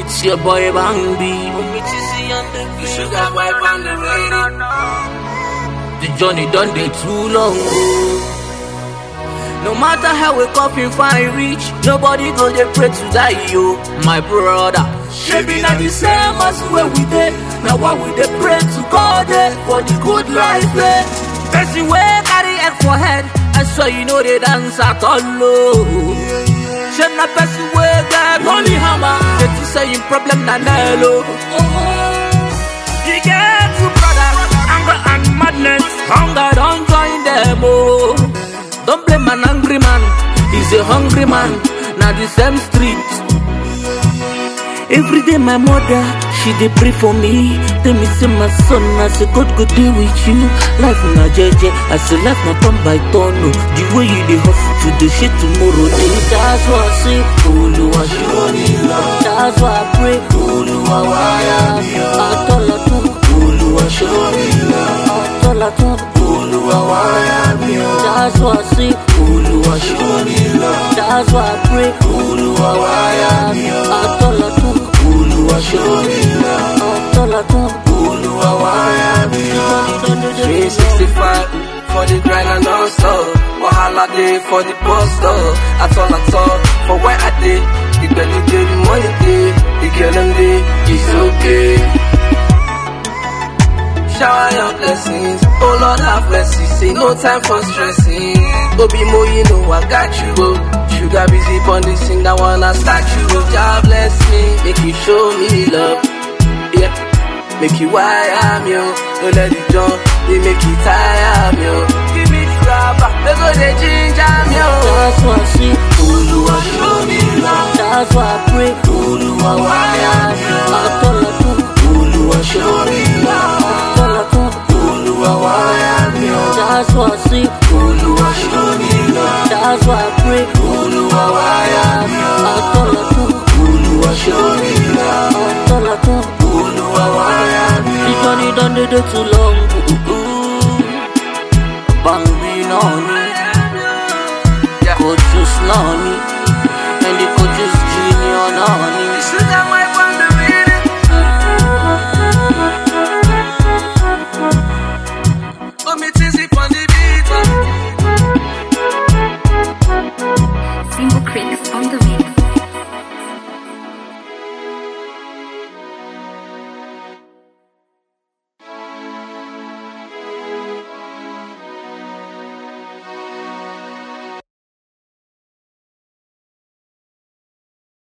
It's your boy Bambi. Sugar boy on the radio. The journey done day too long. oh. No matter how we coffin fine reach, nobody go dey pray to die yo, my brother. Shebi na the same as where we dey, na why we dey pray to God eh, for the good life eh. Person wey carry egg for head, I swear you know they dance at all oh. Shame na person wey get holy hammer, they to say him problem na nail oh. You get two brothers, anger and madness, hunger don't join them oh. Don't blame an angry man, he's a hungry man, na the same street. Every day my mother, she dey pray for me. Tell me say my son, I say God go deal with you. Life na jeje, I say life na turn by turn. Oh. The way you dey hustle today, shit tomorrow dey. That's why I say, Oluwa show me love. That's why I pray, Oluwa waya mi. Atọ́lọ́tún, Oluwa show me love. Atọ́lọ́tún, Oluwa waya mi. That's why I say, Oluwa show me love. That's why I pray, Oluwa waya mi. Atọ́lọ́tún, Oluwa show me love. Atọ́lọ́tún, Oluwa waya mi. 365 for the grind and non-stop. Wahala day for the bus stop. At all, at all, for where I did. The belly day, the money day, the girl them day, it's okay. Shower your blessings, oh Lord have mercy. Say no time for stressing. Obi Mo, you know I got you. Oh. Sugar busy on this thing, that wanna start you. Oh, God bless me, make you show me love. Yeah. Make you wire me, oh. Don't let it jump, they make you tire me, oh. Give me the rubber, they go the ginger me, oh. That's why I say, Oluwa show me love. That's why I pray, Oluwa waya